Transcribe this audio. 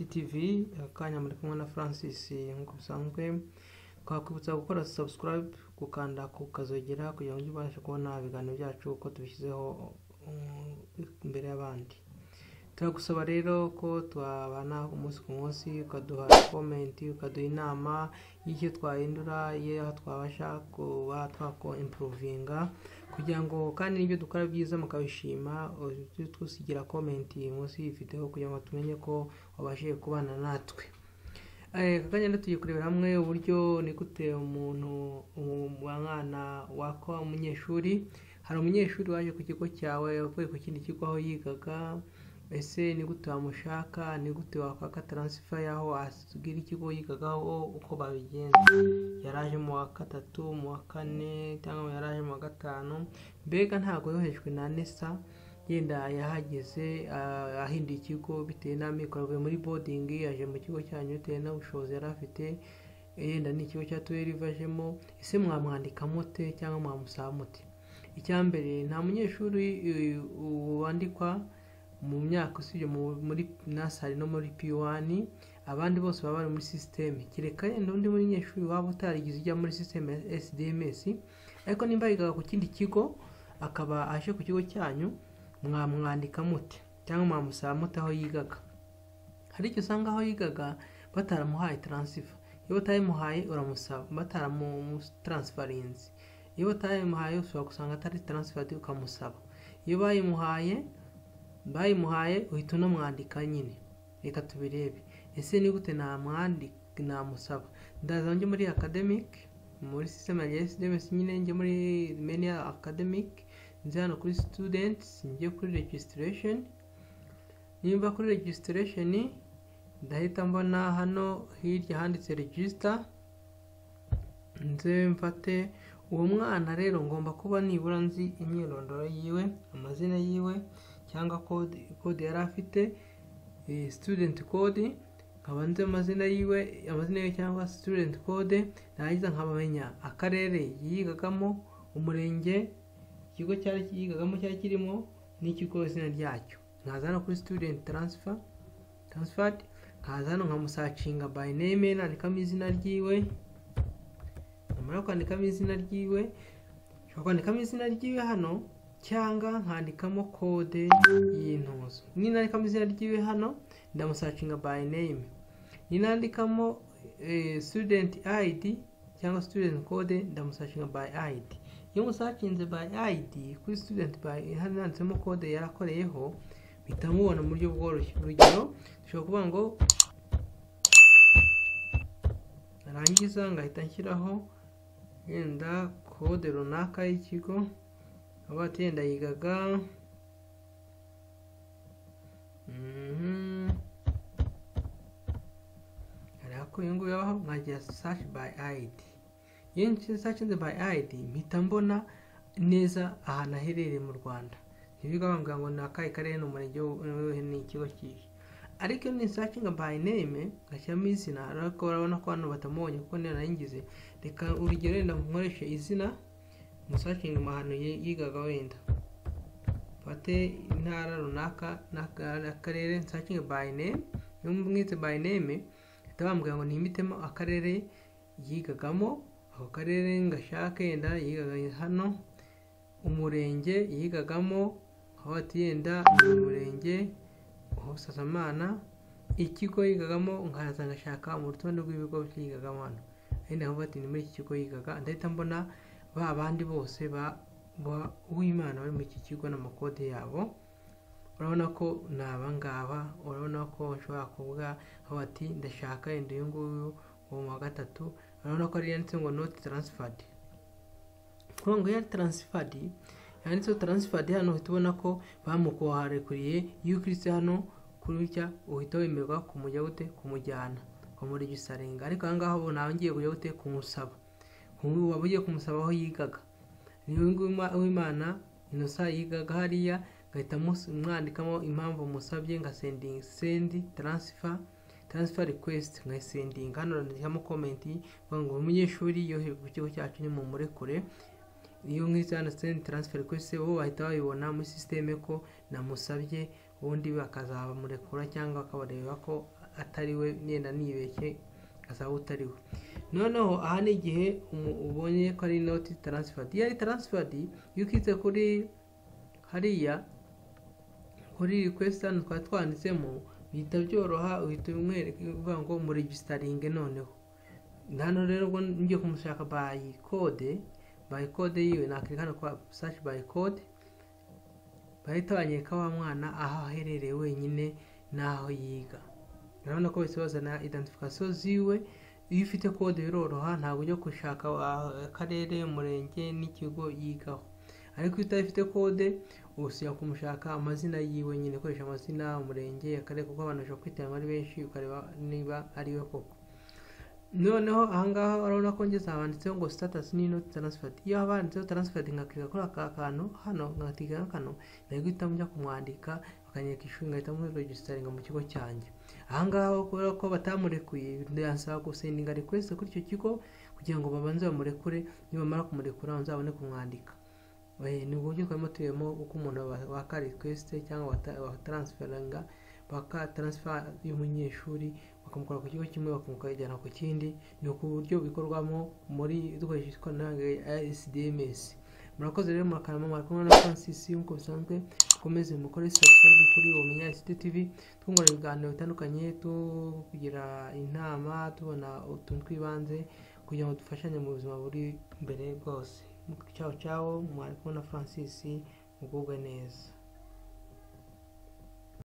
tv akanya muri kumwe na francis nk'uko bisanzwe twakwibutsa gukora subscribe gukanda ku kazogera kugira ngo ujye ubashe kubona ibiganiro byacu uko tubishyizeho um, imbere y'abandi turagusaba rero ko twabana umunsi ku munsi ukaduha komenti ukaduha inama y'icyo twahindura y'aho twabasha kuba twako impuruvinga kugira ngo kandi n'ibyo dukora byiza mukabishima ujye tusigira komenti munsi yifiteho kugira ngo tumenye ko wabashije kubana natwe kakagenda tugiye kurebera hamwe uburyo ni gute umuntu umwana wakwa umunyeshuri hari umunyeshuri waje ku kigo cyawe uvuye ku kindi kigo aho yigaga ese ni gute wamushaka ni gute wakwaka taransifa y'aho asigira ikigo yigagaho uko babigenza yaraje mu wa gatatu mu wa kane cyangwa yaraje mu wa gatanu mbega ntabwo yohejwe na nesa yenda yahageze ahinduye ikigo bitewe n'amikoro avuye muri bodingi yaje mu kigo cyanyu bitewe n'ubushobozi yari afite yenda n'ikigo cya tuweri ajemo ese mwamwandika mute cyangwa mwamusaba mute icya mbere nta munyeshuri wandikwa mu myaka usibye muri nasari no muri p1 abandi bose baba bari muri sisiteme kereka yenda undi munyeshuri waba utarigize ujya muri sisiteme ya sdms ariko nimba yigaga ku kindi kigo akaba aje ku kigo cyanyu mwamwandika mute cyangwa mwamusaba mute aho yigaga hari icyo usanga aho yigaga bataramuhaye taransifa iyo batayimuhaye uramusaba bataramutaransifarinzi iyo batayimuhaye ushobora gusanga atari taransifadi ukamusaba iyo bayimuhaye bayimuhaye uhita unamwandika nyine reka tubirebe ese ni gute namwandika namusaba ndaza njye muri academic muri system ya SDS nyine njye muri menu academic nze hano kuri students njye kuri registration nimba kuri registration ndahita mbona hano hirya handitse register nze mfate uwo mwana rero ngomba kuba nibura nzi imyirondoro yiwe amazina yiwe cyangwa kode kode yari afite student code nkaba nzi amazina yiwe amazina yiwe cyangwa student code narangiza nkabamenya akarere yigagamo umurenge ikigo cyari yigagamo cyari kirimo n'ikigo izina ryacyo nkaza hano kuri student transfer transferred nkaza hano nkamusacinga by name nandikamo izina ryiwe namara kwandikamo izina ryiwe nshobora kwandikamo izina ryiwe hano cyangwa nkandikamo kode y'intuzo ninandikamo izina ryiwe hano ndamusacinga by name ninandikamo student id cyangwa student code ndamusacinga by id iyo musacinze by id kuri student by handitsemo kode yarakoreyeho bihita mubona mu buryo bworoshye urugero dushobora kuvuga ngo narangiza ngahita nshyiraho yenda kode runaka y'ikigo aho atenda yigaga hariya ko uyu nguyu abaho nkagira sashi bayi ayidi iyo nshinze bayi ayidi mpita mbona neza ahantu aherereye mu rwanda ntibiga bambwira ngo ni akahe karere ni umurenge ni ikigo kihe ariko iyo nisacinga bayi neme ngashyiramo izina ariko urabona ko hano batamubonye kuko niyo naringize reka urugero wenda nkoreshe izina umusacinga ahantu yigaga wenda mfate intara runaka n'akarere nsacinge by name iyo mwitse by name bahita bambwira ngo nimitemo akarere yigagamo ako karere ngashake yenda yigaga hano umurenge yigagamo aho bati yenda ni umurenge ubusasamana ikigo yigagamo nkaza ngashaka mu rutonde rw'ibigo byigagamo hano yenda aho bati ni muri iki kigo yigaga ndahita mbona ba bandi bose ba uwimana bari muri iki kigo n'amakode yabo urabona ko ni abangaba urabona ko bashobora kuvuga aho bati ndashaka yenda uyu nguyu uwo mu wa gatatu urabona ko ari yanditse ngo noti taransifadi kuri ngo yari taransifadi yanditseho taransifadi hano uhita ubona ko bamukoharekuriye iyo ukiritse hano kurya uhita wemerwa kumujya gute kumujyana kumuregisaringa ariko aha ngaha ubu nawe ngiye kujya gute kumusaba waba ugiye kumusaba aho yigaga niwe w'imana inosa yigaga hariya ngahita mwandikamo impamvu musabye nka sendingi sendi taransifa taransifa rekwesiti nkayisendinga hano urandikamo komenti ngo umunyeshuri yohewe ku kigo cyacu ni mumurekure iyo nk'izi hano sendi taransifa rekwesiti bo bahita babibona muri sisiteme ko namusabye ubundi bakazabamurekura cyangwa bakabareba ko atari we yenda nibeshye asaba utari we noneho aha ni igihe umu- ubonye ko ari inoti taransifadi iyo ari taransifadi iyo ukitse kuri hariya kuri request hano twari twanditsemo bihita byoroha uhita umwereka uvuga ngo muregisitaringe noneho hano rero ubwo ngiye kumushaka by code by code yiwe nakirika hano kwa search by code bahita banyereka wa mwana aho aherereye wenyine n'aho yiga urabona ko bahise bazana identification ziwe iyo ufite kode biroroha ntabwo ujya gushaka wa- akarere umurenge n'ikigo yigaho ariko iyo utayifite kode usubira kumushaka amazina yiwe nyine ukoresha amazina umurenge akarere kuko abantu bashobora kwitabira ari benshi ukareba niba ari we koko noneho ahangaha urabona ko ngeze habanditseho ngo status ni not transferred iyo habanditseho transferred nkakirika kuri aka kantu hano nkakirika kano nari guhitamo njya kumwandika bakanyereka ishuri ngahita muri registaringa mu kigo cyanjye ahangaha kubera ko batamurekuye ndasaba gusendinga request kuri icyo kigo kugira ngo babanze bamurekure nibamara kumurekura babanze babone kumwandika Eh, ni uburyo twari turimo uko umuntu wa- waka request cyangwa wata- wataransferinga baka transfer y'umunyeshuri bakamukora ku kigo kimwe bakamukajyana ku kindi ni uku buryo bikorwamo muri dukoresheje ikoranabuhanga rya SDMS murakoze rero murakarama murakumwe na Francis nk'uko bisanzwe mukomeze mukore subscribe kuri Umenya ICT TV twungurana ibiganiro bitandukanye tugira inama tubona utuntu tw'ibanze kugira ngo dufashanye mu buzima buri imbere bwose ciao ciao mwarikumwe na Francis mugubwe neza